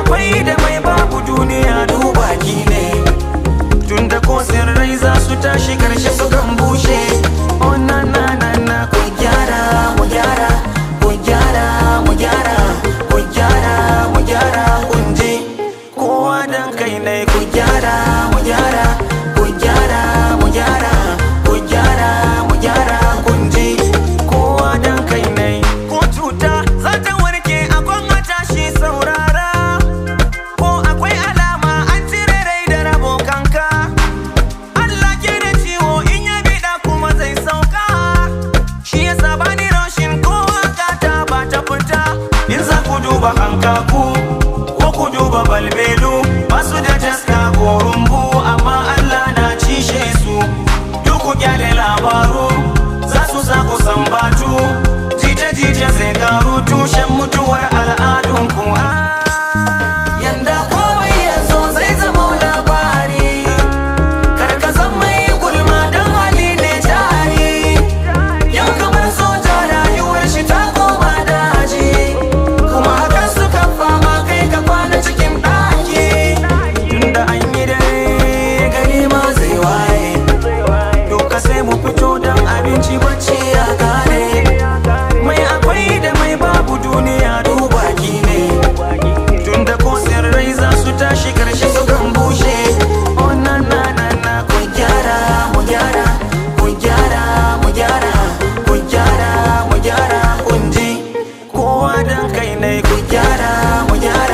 akwai da mai babu duniya duba ki ne tunda ko sirrai za su tashi karshe su kan bushe oh na na na na ku gyara mu gyara ku gyara mu gyara ku gyara mu gyara kun je kowa dan kai ne ku gyara mu gyara ku gyara mu gyara ku gyara mu gyara kun je kowa dan kai ne ko cuta za ta warke a gwamnati shi saurara ko akwai alama an cire rai da rabo kanka Allah ke da ciwo in ya bida kuma zai sauka shi yasa bani rashin ko ta ba ta fita in za ku duba hankaku ko ku duba balbelu basu da taska ko rumbu amma Allah na cishe su duk ku kyale labaru za su sa ku sambatu jita-jita zai karu tushen mutuwar al'adunku yanda komai ya zo zai zama labari karka zan mai gulma don hali ne jari yau kamar soja rayuwar shi ta koma daji kuma hakan suka fama kai ka kwana cikin ɗaki tunda an yi dare gari ma zai waye Doka sai mu fito don abinci bacci ya kare Mai akwai da mai babu duniya duba ki ne Tunda ko sirrai za su tashi karshe su kan bushe Oh na na na na ku gyara mu gyara Ku gyara mu gyara Ku gyara mu gyara kun ji Kowa dan kai ne ku gyara mu gyara